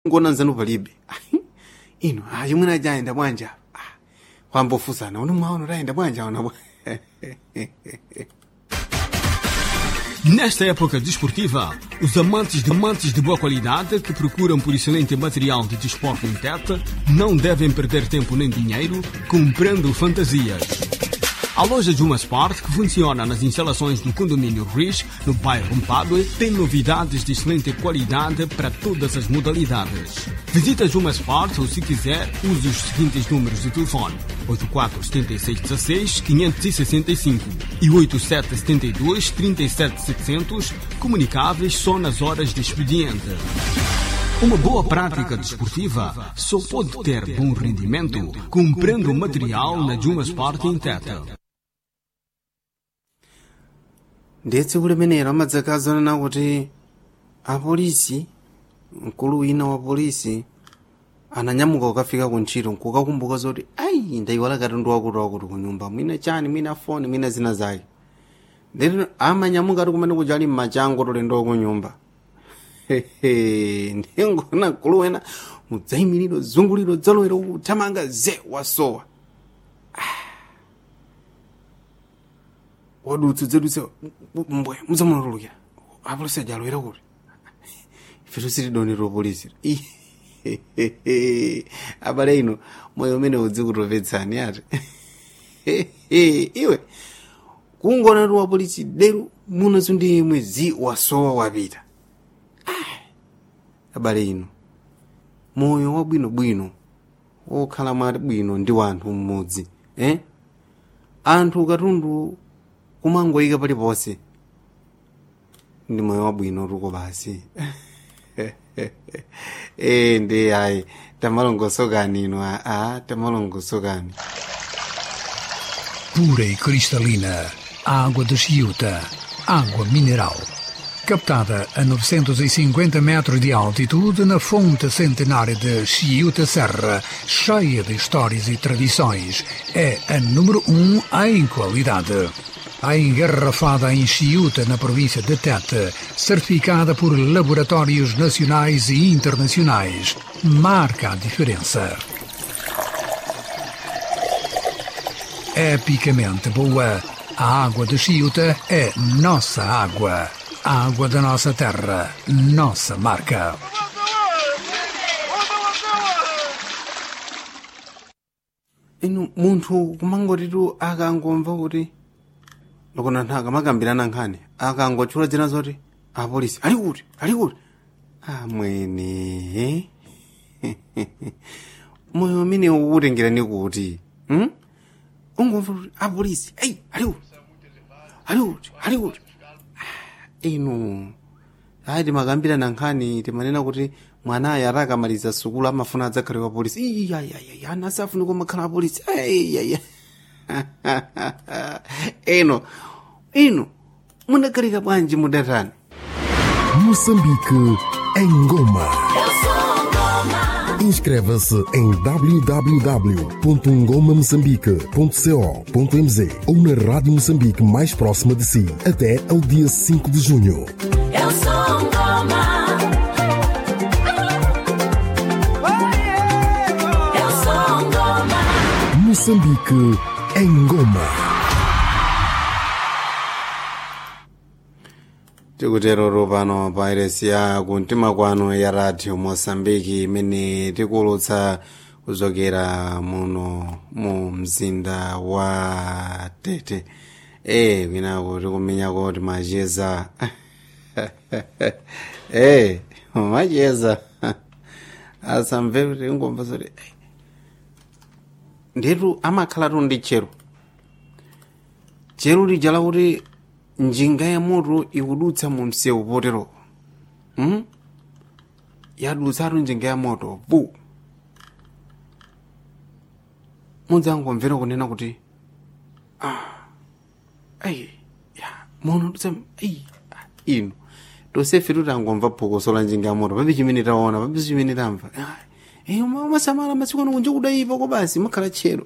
ngona nzanu palibe ino ah, chimwene ajayenda bwanja ah, kwambofusana uno mwaona tayenda bwanja ona bwa Nesta época desportiva, os amantes de mantes de boa qualidade que procuram por excelente material de desporto em teta não devem perder tempo nem dinheiro comprando fantasias. A loja Juma Sport, que funciona nas instalações do condomínio Rich, no bairro Mpadue, tem novidades de excelente qualidade para todas as modalidades. Visita Juma Sport ou, se quiser, use os seguintes números de telefone: 847616-565 e 8772-37700, comunicáveis só nas horas de expediente. Uma boa prática desportiva só pode ter bom rendimento comprando material na Juma Sport em Teta. ndetse kulemenera amadzakazana kuti apolisi mkulu wina wa polisi ananyamuka kukafika kuntchito nkukakumbuka zoti ayi ndayiwala katundu wakuti wakuti kunyumba mwina chani mwina foni mwina zina zake ndeti amanyamuka ti kumene kuchali mmachango tolendo kunyumba ndingona mkulu wena mudzayimiriro zunguliro dzalowera kuthamanga ze wasowa wadutse dzedutse mbwe mudzamunatulukira apolisi ajalowera kuti ife tusitidonera polisi abale ino moyo umene udzi kutopetsani ati iwe kungona ti wapolisi deru munazo ndi imwe zi wasowa wapita abale ino moyo wabwinobwino wokhala mwati bwino ndi wanthu mmodzi eh? anthu katundu kumangoyika paliponse ndi moyo wabwino tuko basi e ndi ayi tamalongosokani ino a tamalongosokani pura e cristalina, água de Chiuta, água mineral. Captada a 950 metros de altitude na fonte centenária de Chiuta Serra, cheia de histórias e tradições, é a número um em qualidade. A engarrafada em Chiuta, na província de Tete, certificada por laboratórios nacionais e internacionais, marca a diferença. epicamente boa. A água de Chiuta é nossa água. A água da nossa terra, nossa marca. ino munthu kumangotitu akangomva kuti lokona anthu akamakambirana nkhani akangotchula dzina zoti apolisi ali kuti ali kuti amwene moyo umene ukutengerani kuti hmm? ungomva kuti apolisi eyi ali kuti ali kuti ali kuti inu ayi timakambirana nkhani timanena kuti mwanayo ati akamaliza sukulu amafuna adzakhale wa polisi iyayayaya ana asafuna kumakhala apolisi ayaya ino ino munakhalika bwanji mudatani Moçambique em Goma. Inscreva-se em www.ngomamoçambique.co.mz ou na Rádio Moçambique mais próxima de si até ao dia 5 de junho. Eu sou Ngoma. Eu sou Ngoma. Moçambique em Goma. tikutero pano pa iresi ya kumtima kwanu ya radio mosambiki imene tikuulutsa kuchokera muno mu mzinda wa tete e kwinako tikumenyako timacheza e macheza asamve kuti ingomva zoti "Eh, ndetu amakhalatu ndi chero chero lija lakuti njinga ya moto ikudutsa mu msewu potero hmm? yadutsatu njinga ya moto pu mudzangomvera kunena kuti ah, ayi ya mono dutsa ayi ah, ino tosefe tutangomva phokoso la njinga ya moto pabe chimene taona pabe chimene tamva Ah, eh, uma- umasamala masiku ano kunja kudayipa ko basi makhala tchero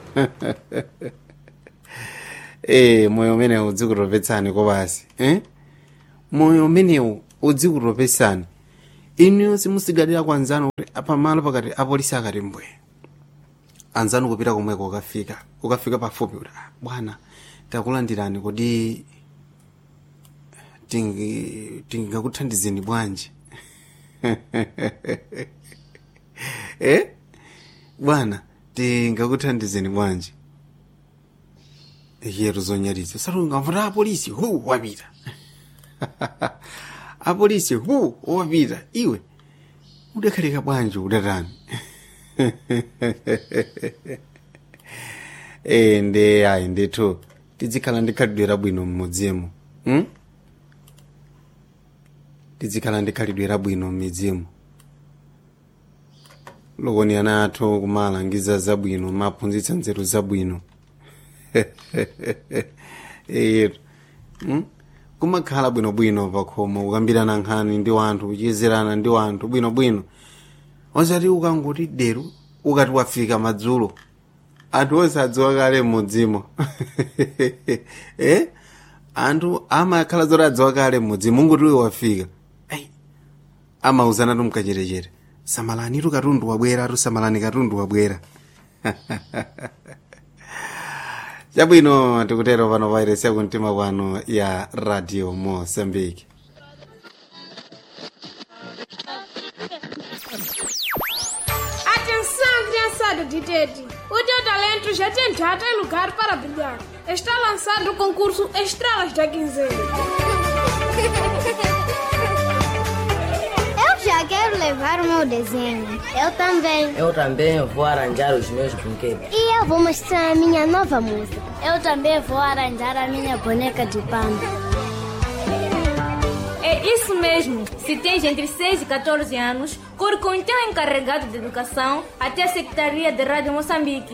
eh moyo umenewu udzikutopetsani ko basi eh moyo umenewu udzikutopetsani inu simusigalira kwa anzanu kuti pamalo pakati apolisi akati mbwe anzanu kupita komweko ukafika ukafika pafupi kuti "Ah, bwana takulandirani kuti tingi- tingakuthandizeni bwanji eh bwana tingakuthandizeni bwanji yeru zonyaliza salungamvuna apolisi hu wapita apolisi hu wapita iwe udakhalika bwanji udatani e nde ayi ndithu tizikhala ndikhalidwe labwino mmudzimu hmm? tizikhala ndikhalidwe labwino mmidzimu lokoni ana athu kumalangiza zabwino maphunzitsa nzeru zabwino eyetu hmm? kumakhala bwinobwino pakhomo kukambirana nkhani ndi wanthu kuchezerana ndi wanthu bwinobwino osati ukangoti deru ukati wafika madzulo anthu osadziwa kale mmudzimo eh? anthu amakhala zoti adziwa kale mmudzimo ungoti uwe wafika Ai, amauzana tu mkacherechere samalani tu katundu wabwera tu samalani katundu wabwera chabwino tikutero pano vairesi yakumtima kwanu ya radio mosambiki Atenção, criançada de Tete! O teu talento já tem data e lugar para brilhar. Está lançado o concurso Estrelas da Quinzena. Eu já quero levar o meu desenho. Eu também. Eu também vou arranjar os meus brinquedos. E eu vou mostrar a minha nova música. Eu também vou arranjar a minha boneca de pano. É isso mesmo. Se tens entre 6 e 14 anos, corre com o teu encarregado de educação até a Secretaria de Rádio Moçambique.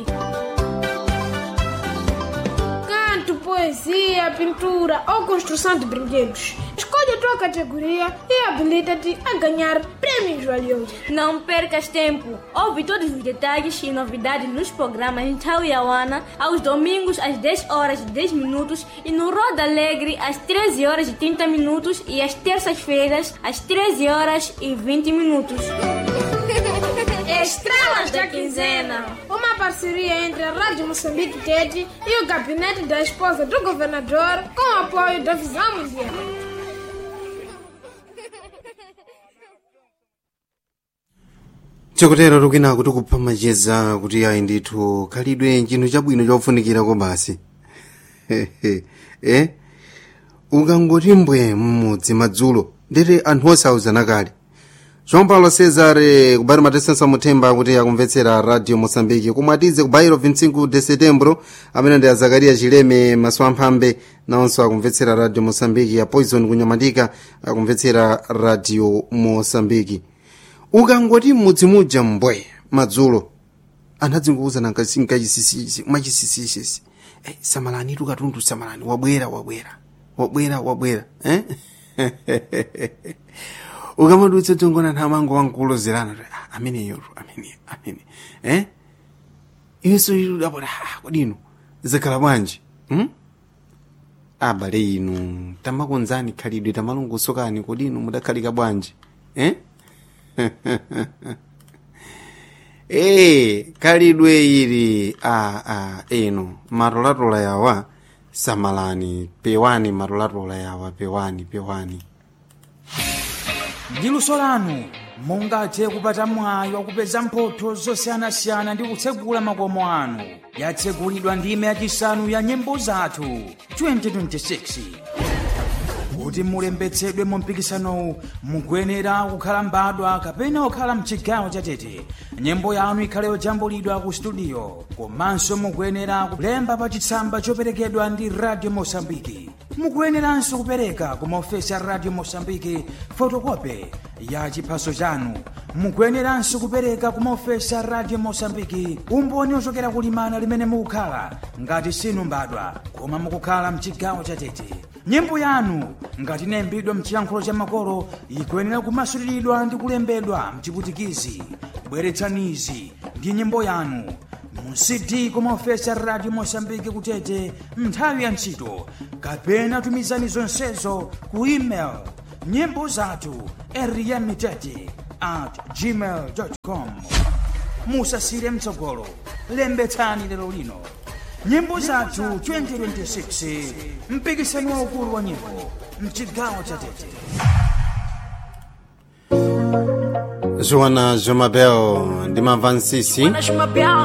Canto, poesia, pintura ou construção de brinquedos. Escolhe a tua categoria e habilita-te a ganhar prêmios valiosos. Não percas tempo. Ouve todos os detalhes e novidades nos programas Tauiauana aos domingos às 10 horas e 10 minutos e no Roda Alegre às 13 horas e 30 minutos e às terças-feiras às 13 horas e 20 minutos. Estrelas da Quinzena. Uma parceria entre a Rádio Moçambique Tete e o gabinete da esposa do governador com o apoio da Visão Mundial. chokotero tukina kuti kupha macheza kuti ayi ndithu khalidwe chinthu chabwino chofunikirako basi eh? ukangoti mbwe mmudzi madzulo ndete anthu osauzana kale joão paulo cesare kubairo matesensa muthemba kuti akumvetsera radio moçambique komwe atize ku bairo 25 de setembro amene ndi azakaria chileme maso amphambe nawonso akumvetsera radio moçambique a poison kunyamatika akumvetsera radio moçambique ukangoti mmudzi muja mbwe madzulo anthu adzikuuzana nkachisisisi mwachisisisi eh, samalani tu katundu samalani wabwera wabwera wabwera wabwera eh? ukamadutsa tongona anthu amango wankulozerana ah, ameneyotu amene amene eh? iwenso idapota ah, kodino zakhala bwanji hmm? abale inu tamakonzani khalidwe tamalongosokani kodino mudakhalika bwanji eh? ee khalidwe ili a a eno matolatola yawa samalani pewani matolatola yawa pewani pewani ndi luso lanu mungathe kupata mwayi wakupeza mphotho zosiyanasiyana ndi kutsegula makomo anu yatsegulidwa ndime yachisanu ya nyimbo zathu 2026 kuti mulembetsedwe mu mpikisanowu mukuyenera kukhala mbadwa kapena kukhala mchigawo chatete nyimbo yanu ikhale yojambulidwa ku studio komanso mukuyenera kulemba pa chitsamba choperekedwa ndi radio mosambiki mukuyeneranso kupereka ku maofesi a radio mosambiki fotokope ya chiphaso chanu mukuyeneranso kupereka ku maofesi a radio mosambiki umboni ochokera kulimana limene mukukhala ngati sinu mbadwa koma mukukhala mchigawo chatete nyimbo yanu ngati inayimbidwa mchiyankhulo cha makolo ikuyenera kumasuliridwa ndi kulembedwa mchiputikizi bweretsanizi ndi nyimbo yanu mu cd kumaofesi a radio mosambiki kutete nthawi ya ntchito kapena tumizani zonsezo ku email nyimbo zathu eriyamitete at gmail com musasire mtsogolo lembetsani lero lino nyimbo zathu 2026 mpikisano waukulu wa nyimbo mchigawo cha tete joana jomabel ndimamva nsisi